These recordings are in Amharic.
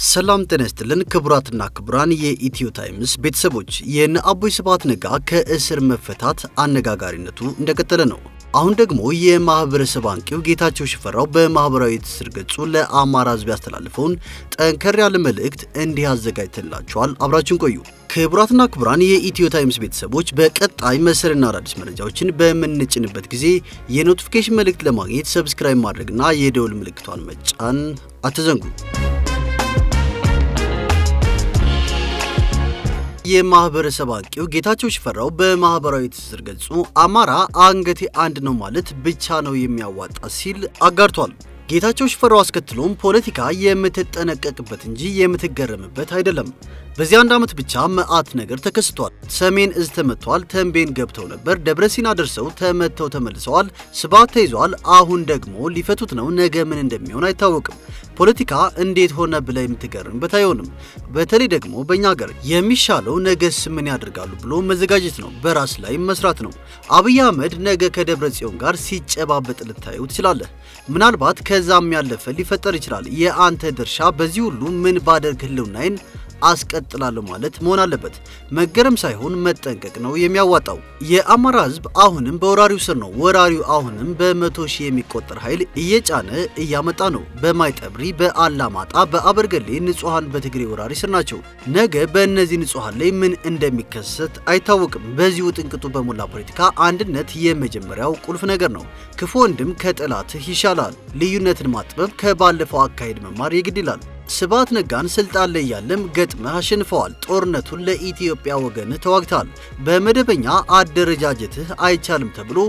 ሰላም ጤና ይስጥልን ክቡራትና ክቡራን የኢትዮ ታይምስ ቤተሰቦች፣ የእነ አቦይ ስብሃት ነጋ ከእስር መፈታት አነጋጋሪነቱ እንደቀጠለ ነው። አሁን ደግሞ የማህበረሰብ አንቂው ጌታቸው ሽፈራው በማህበራዊ ትስስር ገጹ ለአማራ ሕዝብ ያስተላልፈውን ጠንከር ያለ መልእክት እንዲህ አዘጋጅተላችኋል። አብራችን ቆዩ። ክቡራትና ክቡራን የኢትዮ ታይምስ ቤተሰቦች በቀጣይ መሰልና አዳዲስ መረጃዎችን በምንጭንበት ጊዜ የኖቲፊኬሽን መልእክት ለማግኘት ሰብስክራይብ ማድረግና የደውል ምልክቷን መጫን አትዘንጉ። የማህበረሰብ አንቂው ጌታቸው ሽፈራው በማህበራዊ ትስስር ገጹ አማራ አንገቴ አንድ ነው ማለት ብቻ ነው የሚያዋጣ ሲል አጋርቷል። ጌታቸው ሽፈራው አስከትሎም ፖለቲካ የምትጠነቀቅበት እንጂ የምትገረምበት አይደለም። በዚህ አንድ ዓመት ብቻ መዓት ነገር ተከስቷል። ሰሜን እዝ ተመቷል። ተንቤን ገብተው ነበር። ደብረ ሲና ደርሰው ተመተው ተመልሰዋል። ስብሃት ተይዟል። አሁን ደግሞ ሊፈቱት ነው። ነገ ምን እንደሚሆን አይታወቅም። ፖለቲካ እንዴት ሆነ ብለ የምትገርምበት አይሆንም። በተለይ ደግሞ በእኛ ሀገር የሚሻለው ነገስ ምን ያደርጋሉ ብሎ መዘጋጀት ነው። በራስ ላይ መስራት ነው። አብይ አህመድ ነገ ከደብረ ጽዮን ጋር ሲጨባበጥ ልታዩ ትችላለህ። ምናልባት ከዛም ያለፈ ሊፈጠር ይችላል። የአንተ ድርሻ በዚህ ሁሉ ምን ባደርግ ህልውናዬን አስቀጥላለሁ ማለት መሆን አለበት። መገረም ሳይሆን መጠንቀቅ ነው የሚያዋጣው። የአማራ ህዝብ አሁንም በወራሪው ስር ነው። ወራሪው አሁንም በመቶ ሺህ የሚቆጠር ኃይል እየጫነ እያመጣ ነው። በማይጠብሪ፣ በአላማጣ፣ በአበርገሌ ንጹሐን በትግሬ ወራሪ ስር ናቸው። ነገ በእነዚህ ንጹሐን ላይ ምን እንደሚከሰት አይታወቅም። በዚሁ ጥንቅጡ በሞላ ፖለቲካ አንድነት የመጀመሪያው ቁልፍ ነገር ነው። ክፉ ወንድም ከጠላትህ ይሻላል። ልዩነትን ማጥበብ ከባለፈው አካሄድ መማር የግድ ይላል። ስብሃት ነጋን ስልጣን ላይ ያለም ገጥመህ አሸንፈዋል። ጦርነቱን ለኢትዮጵያ ወገን ተዋግተሃል። በመደበኛ አደረጃጀትህ አይቻልም ተብሎ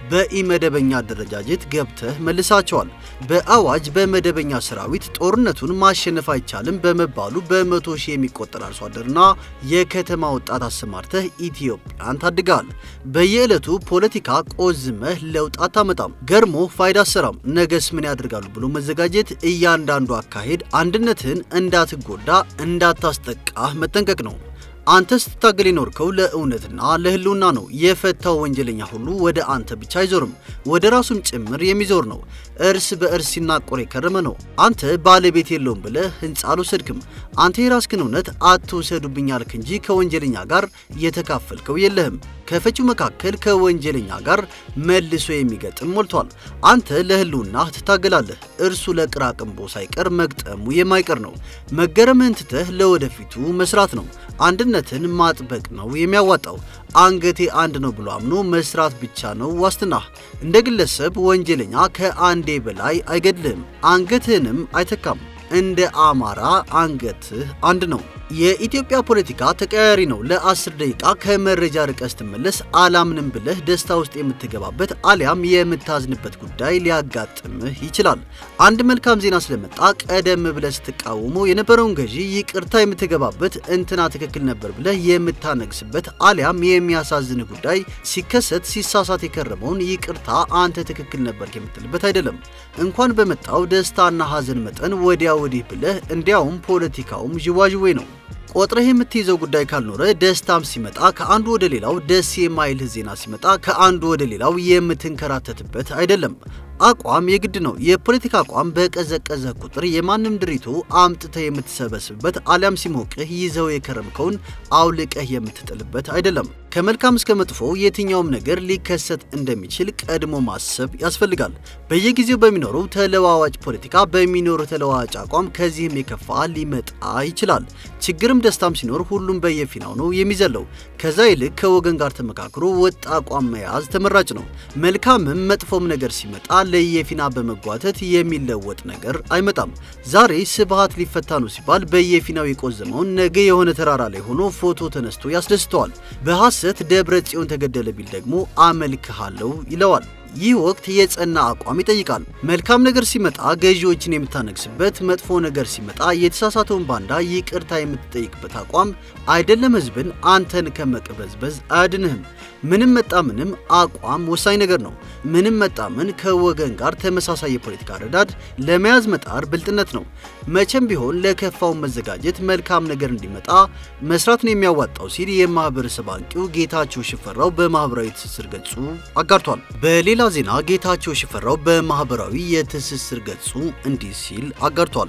በኢመደበኛ አደረጃጀት ገብተህ መልሳቸዋል። በአዋጅ በመደበኛ ሰራዊት ጦርነቱን ማሸነፍ አይቻልም በመባሉ በመቶ ሺህ የሚቆጠር አርሶ አደርና የከተማ ወጣት አሰማርተህ ኢትዮጵያን ታድገሃል። በየዕለቱ ፖለቲካ ቆዝመህ ለውጥ አታመጣም። ገርሞ ፋይዳ አሰራም። ነገስ ምን ያደርጋሉ ብሎ መዘጋጀት፣ እያንዳንዱ አካሄድ አንድነትህን እንዳትጎዳ እንዳታስጠቃህ መጠንቀቅ ነው። አንተ ስትታገል የኖርከው ለእውነትና ለህልውና ነው። የፈታው ወንጀለኛ ሁሉ ወደ አንተ ብቻ አይዞርም፣ ወደ ራሱም ጭምር የሚዞር ነው። እርስ በእርስ ሲናቆር የከረመ ነው። አንተ ባለቤት የለውም ብለህ ህንፃ አልወሰድክም። አንተ የራስህን እውነት አትውሰዱብኝ አልክ እንጂ ከወንጀለኛ ጋር የተካፈልከው የለህም። ከፈቺው መካከል ከወንጀለኛ ጋር መልሶ የሚገጥም ሞልቷል። አንተ ለህልውና ትታገላለህ። እርሱ ለቅራቅንቦ ሳይቀር መግጠሙ የማይቀር ነው። መገረምህን ትተህ ለወደፊቱ መስራት ነው። አንድነትን ማጥበቅ ነው የሚያዋጣው። አንገቴ አንድ ነው ብሎ አምኖ መስራት ብቻ ነው ዋስትናህ። እንደ ግለሰብ ወንጀለኛ ከአንዴ በላይ አይገድልህም፣ አንገትህንም አይተካም። እንደ አማራ አንገትህ አንድ ነው። የኢትዮጵያ ፖለቲካ ተቀያሪ ነው። ለአስር ደቂቃ ከመረጃ ርቀህ ስትመለስ አላምንም ብለህ ደስታ ውስጥ የምትገባበት አሊያም የምታዝንበት ጉዳይ ሊያጋጥምህ ይችላል። አንድ መልካም ዜና ስለመጣ ቀደም ብለህ ስትቃወመው የነበረውን ገዢ ይቅርታ የምትገባበት እንትና ትክክል ነበር ብለህ የምታነግስበት አሊያም የሚያሳዝንህ ጉዳይ ሲከሰት ሲሳሳት የከረመውን ይቅርታ አንተ ትክክል ነበር የምትልበት አይደለም። እንኳን በመጣው ደስታና ሐዘን መጠን ወዲያ ወዲህ ብለህ እንዲያውም ፖለቲካውም ዥዋዥዌ ነው። ቆጥረህ የምትይዘው ጉዳይ ካልኖረ ደስታም ሲመጣ ከአንዱ ወደ ሌላው ደስ የማይልህ ዜና ሲመጣ ከአንዱ ወደ ሌላው የምትንከራተትበት አይደለም። አቋም የግድ ነው። የፖለቲካ አቋም በቀዘቀዘ ቁጥር የማንም ድሪቶ አምጥተህ የምትሰበስብበት አሊያም ሲሞቅህ ይዘው የከረምከውን አውልቀህ የምትጥልበት አይደለም። ከመልካም እስከ መጥፎ የትኛውም ነገር ሊከሰት እንደሚችል ቀድሞ ማሰብ ያስፈልጋል። በየጊዜው በሚኖረው ተለዋዋጭ ፖለቲካ በሚኖረው ተለዋዋጭ አቋም ከዚህም የከፋ ሊመጣ ይችላል። ችግርም ደስታም ሲኖር ሁሉም በየፊናው ነው የሚዘለው። ከዛ ይልቅ ከወገን ጋር ተመካክሮ ወጥ አቋም መያዝ ተመራጭ ነው። መልካምም መጥፎም ነገር ሲመጣ ለየፊና በመጓተት የሚለወጥ ነገር አይመጣም። ዛሬ ስብሃት ሊፈታ ነው ሲባል በየፊናው የቆዘመውን ነገ የሆነ ተራራ ላይ ሆኖ ፎቶ ተነስቶ ያስደስተዋል። በሐሰት ደብረ ጽዮን ተገደለ ቢል ደግሞ አመልክሃለሁ ይለዋል። ይህ ወቅት የጸና አቋም ይጠይቃል። መልካም ነገር ሲመጣ ገዢዎችን የምታነግስበት፣ መጥፎ ነገር ሲመጣ የተሳሳተውን ባንዳ ይቅርታ የምትጠይቅበት አቋም አይደለም ህዝብን አንተን ከመቅበዝበዝ አያድንህም። ምንም መጣ ምንም አቋም ወሳኝ ነገር ነው። ምንም መጣ ምን ከወገን ጋር ተመሳሳይ የፖለቲካ ረዳድ ለመያዝ መጣር ብልጥነት ነው። መቼም ቢሆን ለከፋውን መዘጋጀት መልካም ነገር እንዲመጣ መስራት ነው የሚያዋጣው ሲል የማህበረሰብ አንቂው ጌታቸው ሽፈራው በማህበራዊ ትስስር ገጹ አጋርቷል። በሌላ ዜና ጌታቸው ሽፈራው በማህበራዊ የትስስር ገጹ እንዲህ ሲል አጋርቷል።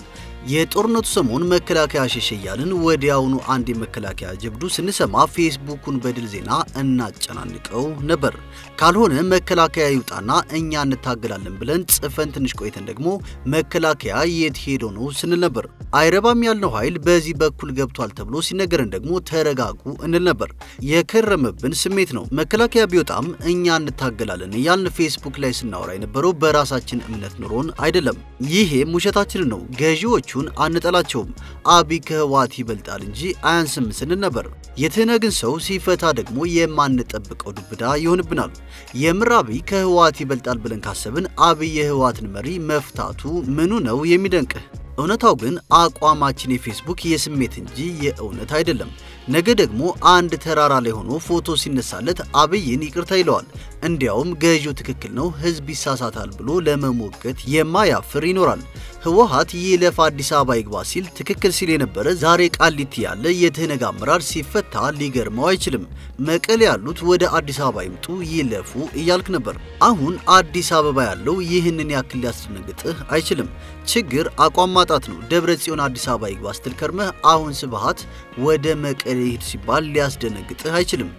የጦርነቱ ሰሞን መከላከያ ሸሸ እያልን ወዲያውኑ አንድ የመከላከያ ጀብዱ ስንሰማ ፌስቡኩን በድል ዜና እናጨናንቀው ነበር። ካልሆነ መከላከያ ይውጣና እኛ እንታገላለን ብለን ጽፈን ትንሽ ቆይተን ደግሞ መከላከያ የት ሄዶ ነው ስንል ነበር። አይረባም ያልነው ኃይል በዚህ በኩል ገብቷል ተብሎ ሲነገረን ደግሞ ተረጋጉ እንል ነበር። የከረመብን ስሜት ነው። መከላከያ ቢወጣም እኛ እንታገላለን እያልን ፌስቡክ ላይ ስናወራ የነበረው በራሳችን እምነት ኑሮን አይደለም። ይሄም ውሸታችንን ነው። ገዢዎቹን አንጠላቸውም፣ አብይ ከህወሓት ይበልጣል እንጂ አያንስም ስንል ነበር። የትህነግን ሰው ሲፈታ ደግሞ የማንጠብቀው ዱብዳ ይሆንብናል። የምር አብይ ከህወሓት ይበልጣል ብለን ካሰብን አብይ የህወሓትን መሪ መፍታቱ ምኑ ነው የሚደንቅህ? እውነታው ግን አቋማችን የፌስቡክ የስሜት እንጂ የእውነት አይደለም። ነገ ደግሞ አንድ ተራራ ላይ ሆኖ ፎቶ ሲነሳለት አብይን ይቅርታ ይለዋል። እንዲያውም ገዢው ትክክል ነው፣ ህዝብ ይሳሳታል ብሎ ለመሞገት የማያፍር ይኖራል። ህወሓት ይለፍ አዲስ አበባ ይግባ ሲል ትክክል ሲል የነበረ ዛሬ ቃሊቲ ያለ የትህነግ አመራር ሲፈታ ሊገርመው አይችልም። መቀሌ ያሉት ወደ አዲስ አበባ ይምጡ ይለፉ እያልክ ነበር። አሁን አዲስ አበባ ያለው ይህንን ያክል ሊያስደነግጥህ አይችልም። ችግር አቋም ማጣት ነው። ደብረ ጽዮን አዲስ አበባ ይግባ ስትል ከርመህ አሁን ስብሃት ወደ መቀሌ ሂድ ሲባል ሊያስደነግጥህ አይችልም።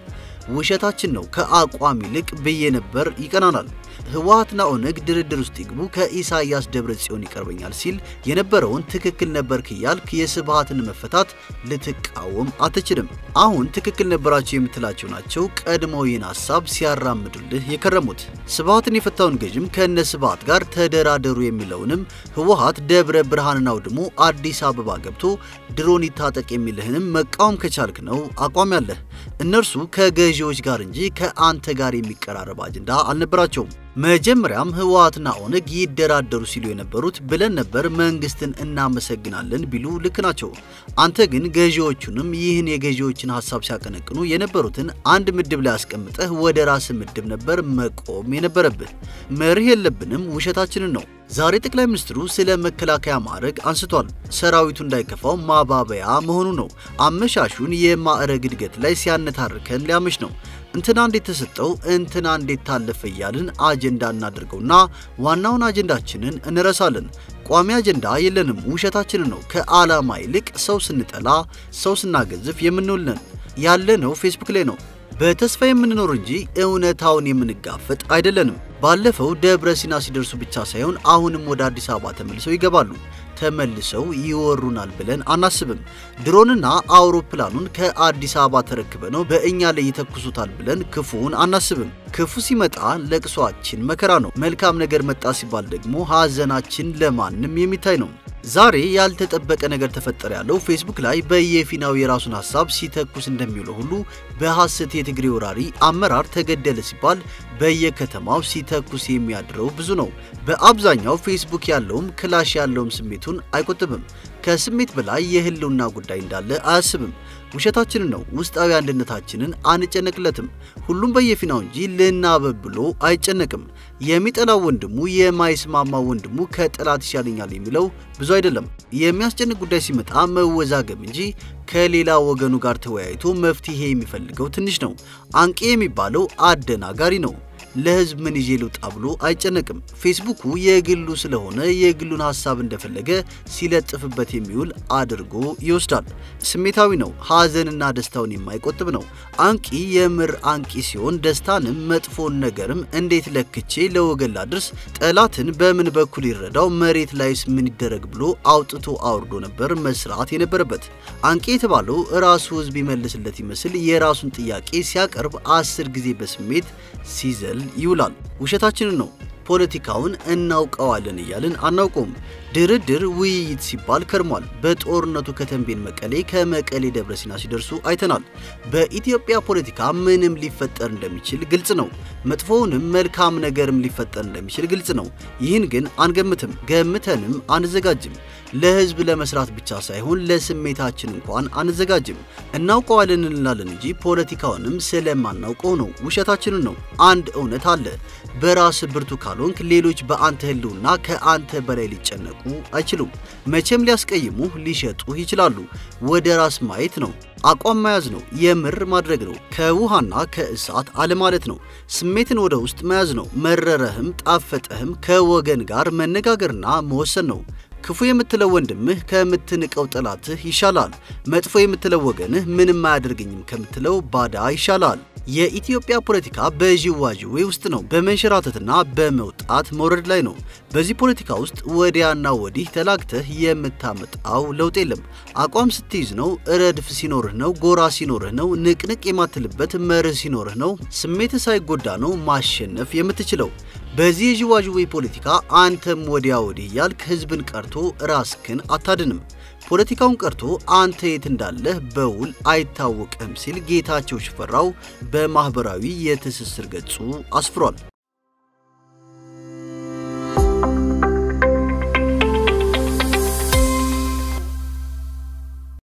ውሸታችን ነው። ከአቋም ይልቅ ብዬ ነበር ይቀናናል። ህወሓትና ኦነግ ድርድር ውስጥ ይግቡ ከኢሳያስ ደብረ ጽዮን ይቀርበኛል ሲል የነበረውን ትክክል ነበርክ እያልክ የስብሃትን መፈታት ልትቃወም አትችልም። አሁን ትክክል ነበራቸው የምትላቸው ናቸው ቀድሞው ይህን ሀሳብ ሲያራምዱልህ የከረሙት። ስብሃትን የፈታውን ገዥም ከነ ስብሃት ጋር ተደራደሩ የሚለውንም ህወሓት ደብረ ብርሃንን አውድሞ አዲስ አበባ ገብቶ ድሮን ይታጠቅ የሚልህንም መቃወም ከቻልክ ነው አቋም ያለህ። እነርሱ ከገዢዎች ጋር እንጂ ከአንተ ጋር የሚቀራረብ አጀንዳ አልነበራቸውም። መጀመሪያም ህወሓትና ኦነግ ይደራደሩ ሲሉ የነበሩት ብለን ነበር መንግስትን እናመሰግናለን ቢሉ ልክ ናቸው። አንተ ግን ገዢዎቹንም ይህን የገዢዎችን ሀሳብ ሲያቀነቅኑ የነበሩትን አንድ ምድብ ላይ አስቀምጠህ ወደ ራስ ምድብ ነበር መቆም የነበረብህ። መርህ የለብንም ውሸታችንን ነው። ዛሬ ጠቅላይ ሚኒስትሩ ስለ መከላከያ ማዕረግ አንስቷል። ሰራዊቱ እንዳይከፋው ማባበያ መሆኑ ነው። አመሻሹን የማዕረግ እድገት ላይ ሲያነታርከን ሊያመሽ ነው። እንትና እንዴት ተሰጠው እንትና እንዴት ታለፈ እያልን አጀንዳ እናደርገውና ዋናውን አጀንዳችንን እንረሳለን። ቋሚ አጀንዳ የለንም፣ ውሸታችንን ነው። ከዓላማ ይልቅ ሰው ስንጠላ፣ ሰው ስናገዝፍ የምንውልነን ያለነው ፌስቡክ ላይ ነው። በተስፋ የምንኖር እንጂ እውነታውን የምንጋፈጥ አይደለንም። ባለፈው ደብረ ሲና ሲደርሱ ብቻ ሳይሆን አሁንም ወደ አዲስ አበባ ተመልሰው ይገባሉ። ተመልሰው ይወሩናል ብለን አናስብም። ድሮንና አውሮፕላኑን ከአዲስ አበባ ተረክበ ነው በእኛ ላይ ይተኩሱታል ብለን ክፉውን አናስብም። ክፉ ሲመጣ ለቅሷችን መከራ ነው። መልካም ነገር መጣ ሲባል ደግሞ ሐዘናችን ለማንም የሚታይ ነው። ዛሬ ያልተጠበቀ ነገር ተፈጠረ ያለው ፌስቡክ ላይ በየፊናው የራሱን ሀሳብ ሲተኩስ እንደሚውለው ሁሉ በሐሰት የትግሬ ወራሪ አመራር ተገደለ ሲባል በየከተማው ሲተኩስ የሚያድረው ብዙ ነው። በአብዛኛው ፌስቡክ ያለውም ክላሽ ያለውም ስሜቱን አይቆጥብም። ከስሜት በላይ የህልውና ጉዳይ እንዳለ አያስብም። ውሸታችንን ነው። ውስጣዊ አንድነታችንን አንጨነቅለትም። ሁሉም በየፊናው እንጂ ልናበብ ብሎ አይጨነቅም። የሚጠላው ወንድሙ የማይስማማው ወንድሙ ከጠላት ይሻለኛል የሚለው ብዙ አይደለም። የሚያስጨንቅ ጉዳይ ሲመጣ መወዛገብ እንጂ ከሌላ ወገኑ ጋር ተወያይቶ መፍትሄ የሚፈልገው ትንሽ ነው። አንቂ የሚባለው አደናጋሪ ነው። ለህዝብ ምን ይዤ ልውጣ ብሎ አይጨነቅም። ፌስቡኩ የግሉ ስለሆነ የግሉን ሀሳብ እንደፈለገ ሲለጥፍበት የሚውል አድርጎ ይወስዳል። ስሜታዊ ነው። ሀዘንና ደስታውን የማይቆጥብ ነው። አንቂ የምር አንቂ ሲሆን ደስታንም መጥፎን ነገርም እንዴት ለክቼ ለወገን ላድርስ፣ ጠላትን በምን በኩል ይረዳው፣ መሬት ላይስ ምን ይደረግ ብሎ አውጥቶ አውርዶ ነበር መስራት የነበረበት። አንቂ የተባለው ራሱ ህዝብ ይመልስለት ይመስል የራሱን ጥያቄ ሲያቀርብ አስር ጊዜ በስሜት ሲዘል ይውላል። ውሸታችንን ነው። ፖለቲካውን እናውቀዋለን እያልን አናውቀውም። ድርድር፣ ውይይት ሲባል ከርሟል። በጦርነቱ ከተንቤን መቀሌ፣ ከመቀሌ ደብረ ሲና ሲደርሱ አይተናል። በኢትዮጵያ ፖለቲካ ምንም ሊፈጠር እንደሚችል ግልጽ ነው። መጥፎውንም መልካም ነገርም ሊፈጠር እንደሚችል ግልጽ ነው። ይህን ግን አንገምትም፣ ገምተንም አንዘጋጅም። ለህዝብ ለመስራት ብቻ ሳይሆን ለስሜታችን እንኳን አንዘጋጅም። እናውቀዋለን እንላለን እንጂ ፖለቲካውንም ስለማናውቀው ነው። ውሸታችንን ነው። አንድ እውነት አለ። በራስ ብርቱ ካልሆንክ ሌሎች በአንተ ህልውና ከአንተ በላይ ሊጨነቁ አይችሉም። መቼም ሊያስቀይሙህ፣ ሊሸጡህ ይችላሉ። ወደ ራስ ማየት ነው። አቋም መያዝ ነው። የምር ማድረግ ነው። ከውሃና ከእሳት አለማለት ነው። ስሜትን ወደ ውስጥ መያዝ ነው። መረረህም ጣፈጠህም ከወገን ጋር መነጋገርና መወሰን ነው። ክፉ የምትለው ወንድምህ ከምትንቀው ጠላትህ ይሻላል። መጥፎ የምትለው ወገንህ ምንም አያደርገኝም ከምትለው ባዳ ይሻላል። የኢትዮጵያ ፖለቲካ በዥዋዥዌ ውስጥ ነው። በመንሸራተትና በመውጣት መውረድ ላይ ነው። በዚህ ፖለቲካ ውስጥ ወዲያና ወዲህ ተላግተህ የምታመጣው ለውጥ የለም። አቋም ስትይዝ ነው፣ ረድፍ ሲኖርህ ነው፣ ጎራ ሲኖርህ ነው፣ ንቅንቅ የማትልበት መርህ ሲኖርህ ነው፣ ስሜትህ ሳይጎዳ ነው ማሸነፍ የምትችለው። በዚህ የዥዋዥዌ ፖለቲካ አንተም ወዲያ ወዲህ እያልክ ህዝብን ቀርቶ ራስክን አታድንም። ፖለቲካውን ቀርቶ አንተ የት እንዳለህ በውል አይታወቅም ሲል ጌታቸው ሽፈራው በማኅበራዊ የትስስር ገጹ አስፍሯል።